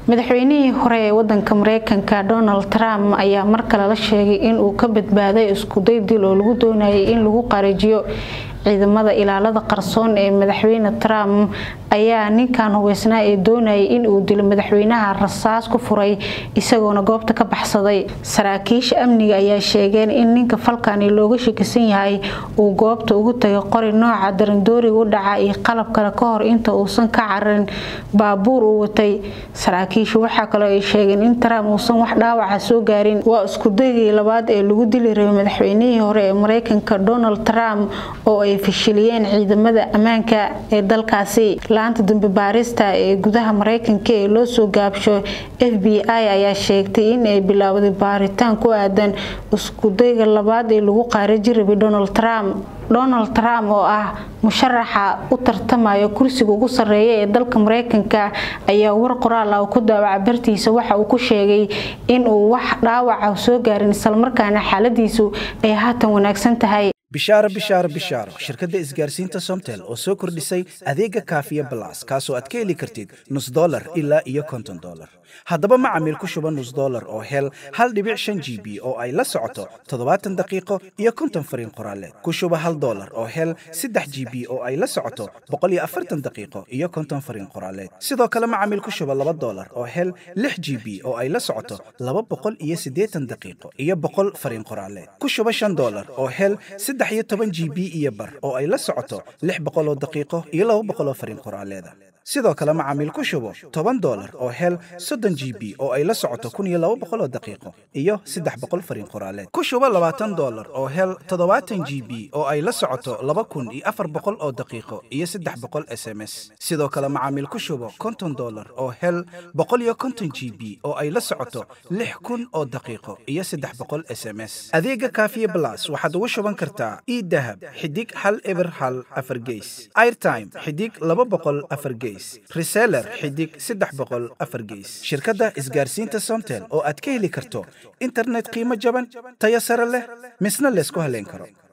madaxweynihii hore ee wadanka mareykanka donald trump ayaa mar kale la sheegay inuu ka badbaaday iskuday dil oo lagu doonayay in lagu qarajiyo ciidamada ilaalada qarsoon ee madaxweyne trump ayaa ninkan hubeysnaa ee doonayay inuu dilo madaxweynaha rasaas ku furay isagoona goobta ka baxsaday saraakiisha amniga ayaa sheegeen in ninka falkani looga shakisan yahay uu goobta ugu tagay qori nooca darandooriga u dhaca iyo qalab kale ka hor inta uusan ka cararin baabuur uu watay saraakiishu waxaa kaloo ay sheegeen in trump uusan wax dhaawaca soo gaarin waa iskudaygii labaad ee lagu dili rabay madaxweynihii hore ee mareykanka donald trump oo ay fashiliyeen ciidamada ammaanka ee dalkaasi laanta dambe baarista ee gudaha mareykanka ee loo soo gaabsho f b i ayaa sheegtay in ay bilaawday baaritaan ku aadan iskudayga labaad ee lagu qaaraji rabay donald trump donald trump oo ah musharaxa u tartamaya kursiga ugu sarreeya ee dalka mareykanka ayaa war qoraal ah ku daawaca bartiisa waxa uu ku sheegay inuu wax dhaawaca soo gaarin islamarkaana xaaladiisu ay haatan wanaagsan tahay bishaaro bishaaro bishaaro shirkadda isgaarsiinta somtel oo soo kordhisay adeega kaafiya balas kaasoo aad ka heli kartid nus dolar ilaa iyo konton dolar haddaba macamiil ku shuba nus dolar oo hel hal dhibic shan g b oo ay la socoto toddobaatan daqiiqo iyo konton fariin qoraaleed ku shuba hal dolar oo hel saddex g b oo ay la socoto boqol iyo afartan daqiiqo iyo konton fariin qoraaleed sidoo kale macamiil ku shuba laba dolar oo hel lix g b oo ay la socoto laba boqol iyo siddeetan daqiiqo iyo boqol fariin qoraaleed ku shuba shan dolar oo hel saddex iyo toban g b iyo bar oo ay la socoto lix boqoloo daqiiqo iyo laba boqoloo fariin qoraaleeda sidoo kale macaamiil ku shubo toban dolar oo hel soddon g b oo ay la socoto kun iyo laba boqoloo daqiiqo iyo saddex boqol fariin qoraaleed ku shubo labaatan dolar oo hel toddobaatan g b oo ay la socoto laba kun iyo afar boqol oo daqiiqo iyo saddex boqol s m s sidoo kale macaamiil ku shubo konton dolar oo hel boqol iyo konton g b oo ay la socoto lix kun oo daqiiqo iyo saddex boqol s m s adeega kaafiye blas waxaad ugu shuban kartaa idahab xidig hal eber hal afar geys airtime xidig laba boqol afar geys reseller xidig saddex boqol afar geys shirkadda isgaarsiinta somtel oo aad ka heli karto internet qiimo jaban tayo sare leh misna laysku haleyn karo